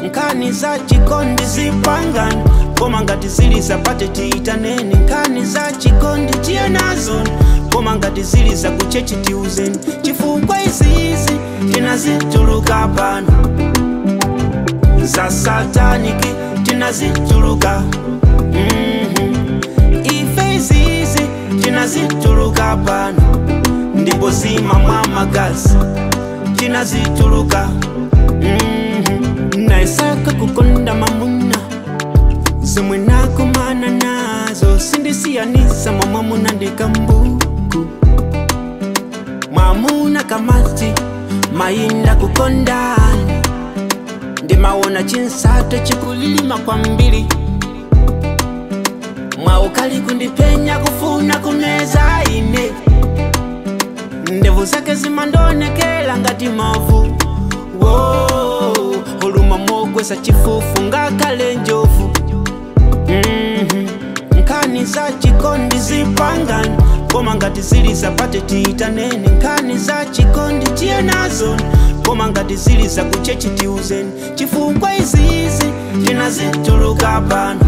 nkani za chikondi zipangani koma ngati zili zapate tiitaneni nkani za chikondi tiye nazo koma ngati zili zakuchechi tiuzeni chifukwa izizi tinazituluka pano za sataniki tinazituluka Mhm. ife izizi tinazituluka pano ndipo zima mwa magazi tinazituluka Mhm. naisaka kukonda mamuna zomwe nakumana nazo sindisiyanisa mwa mwamuna ndikambuku mwamuna kamati mayinda kukondani ndimaona chinsate chikulilima kwambiri mwaukali kundipenya kufuna kumeza ine ndevu zake zimandonekela ngati mavu Wo, huluma mogwesa chifufu ngakale njovu Mhm. nkani za chikondi zipangani koma ngati zili zapate tiitaneni nkani za chikondi tiye nazo koma ngati zili zakuchechi tiuzeni chifukwa izizi tinazituluka pano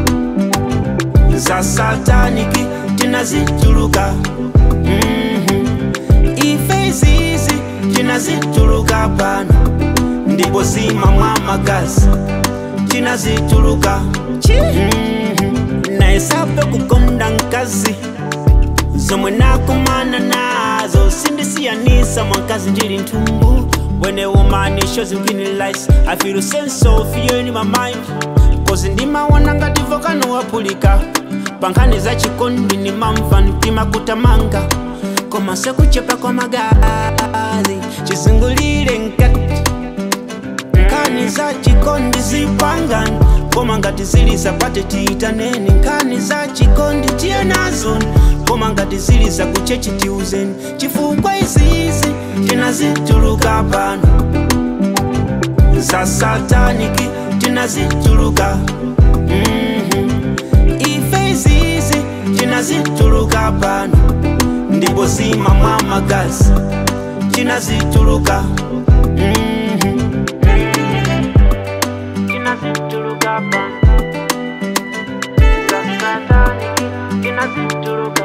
za sataniki tinazituluka Mhm. ife izizi tinazituluka pano ndipo zima mwa magazi tinazituluka Mhm. naisape kukonda nkazi zomwe nakumana nazo sindisiyanisa mwankazi ndili nthumbu when a woman is shows me lies i feel a sense of fear in my mind cause ndimaona ngati volcano wapulika pankhani za chikondi nimamva mtima kutamanga koma sekuchepa kwa magazi chizungulire nkati nkani za chikondi zipangani koma ngati zili zapate tiitaneni nkani za chikondi tiye nazo koma ngati zili zakuchechi tiuzeni chifukwa izizi tinazituluka pano za sataniki tinazituluka Mhm. ife izizi tinazituluka pano ndipo zima mwa magazi tinazituluka Mhm. tinazituluka pano za sataniki tinazituluka